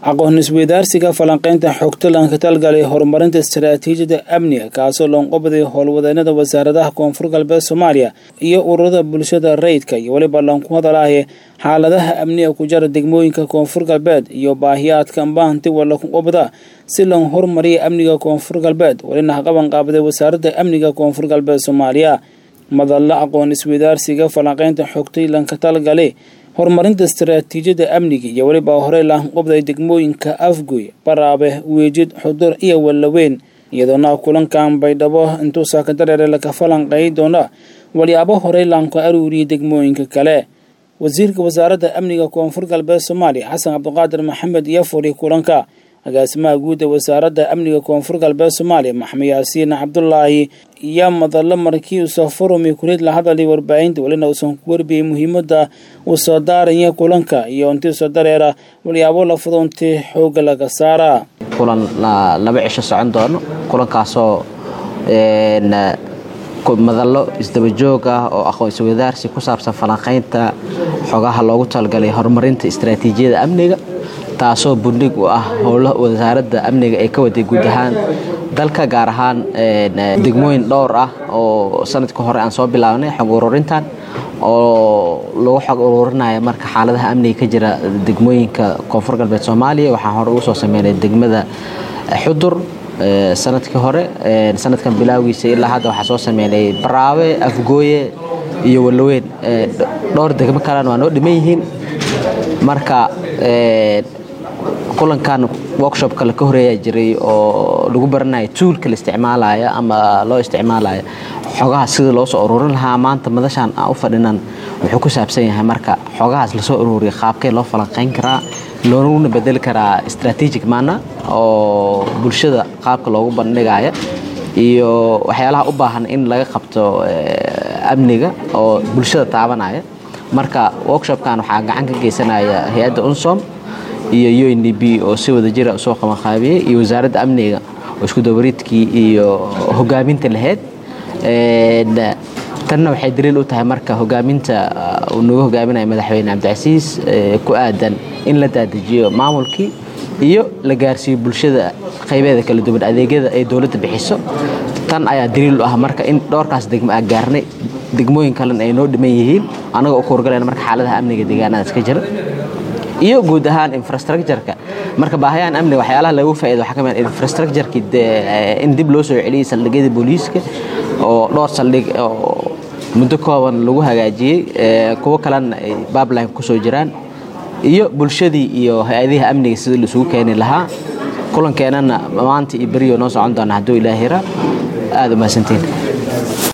aqoon isweydaarsiga falanqaynta xogta lanka talgalay horumarinta istaraatiijiyada amniga kaasoo loonqobaday howlwadeenada wasaaradaha koonfur galbeed soomaaliya iyo ururada bulshada rayidka iyo weliba lanku hadalaaye xaaladaha amniga ku jara degmooyinka koonfur galbeed iyo baahiyaadka ambahanti walakuqobada si loo horumariya amniga koonfur galbeed welina haqaban qaabaday wasaaradda amniga koonfur galbeed soomaaliya madalla aqoon isweydaarsiga falanqaynta xogtay lanka talgale horumarinta istaraatiijiyada amniga iyo weliba horey laanqobday degmooyinka afgoy baraabe weejid xudur iyo wallaweyn iyadoona kulankan baydhabo intuu saakadareere laka falanqeey doona walyaabo horey laanku aruuriyay degmooyinka kale wasiirka wasaaradda amniga koonfur galbeed soomaaliya xasan cabdiqaadir maxamed iyo furi kulanka agaasimaha guud ee wasaaradda amniga koonfur galbeed soomaaliya maxamed yaasiin cabdulaahi iyo madallo markii uusoo furumi kurid la hadalay warbaahinta welina uusan ku warbiyey muhiimadda uu soo daaraya kulanka iyo intii soo dareera walyaabo la fudoontii xoogga laga saaraa kulan laba cisho socon doono kulankaasoo madallo isdabajoog ah oo aqoon iswadaarsi ku saabsan falanqaynta xogaha loogu talagalay horumarinta istaraatiijiyada amniga taasoo bundhig u ah howlaha wasaaradda amniga ee ka waday guud ahaan dalka gaar ahaan degmooyin dhowr ah oo sanadka hore aan soo bilaabnay xog ururintan oo lagu xog ururinaya marka xaaladaha amniga ka jira degmooyinka koonfur galbeed soomaaliya waxaan hore ugu soo sameynay degmada xudur sanadkii hore sanadkan bilaagiisa ilaa hadda waxaa soo sameynay baraabe afgooye iyo wallaweyn dhowr degmo kalena waa noo dhiman yihiin marka kulankan workshopka la ka horeeyaa jiray oo lagu baranaya tuulka la isticmaalaya ama loo isticmaalaya xogaha sida loo soo ururin lahaa maanta madashaan aan u fadhinan wuxuu ku saabsan yahay marka xogahaas lasoo ururiya qaabkee loo falanqayn karaa looguna bedeli karaa strategic mana oo bulshada qaabka loogu bandhigaya iyo waxyaalaha u baahan in laga qabto amniga oo bulshada taabanaya marka workshopkan waxaa gacan ka geysanaya hay-adda unsom iyo u n d b oo si wada jira soo qabanqaabiyey iyo wasaaradda amniga oo isku dabariidkii iyo hogaaminta lahayd tanna waxay daliil u tahay marka hogaaminta uu nagu hogaaminaya madaxweyne cabdicasiis ku aadan in la daadajiyo maamulkii iyo la gaarsiiyo bulshada qaybeeda kala duwan adeegyada ay dowladda bixiso tan ayaa daliil u ah marka in dhowrkaas degmo aa gaarnay degmooyin kalena ay noo dhiman yihiin annaga u kuurgalayna marka xaaladaha amniga deegaanadaas ka jira iyo guud ahaan infrastructureka marka baahayahan amniga waxyaalaha lagu faa'ido waxaa ka mid infrastructureki in dib loo soo celiyey saldhigyada booliiska oo dhowr saldhig oo muddo kooban lagu hagaajiyey kuwo kalena ay babline kusoo jiraan iyo bulshadii iyo hay-adiha amniga sidii laisugu keeni lahaa kulankeenana maanta iyo beriyo noo socon doona hadduu ilaahira aada u mahadsantiin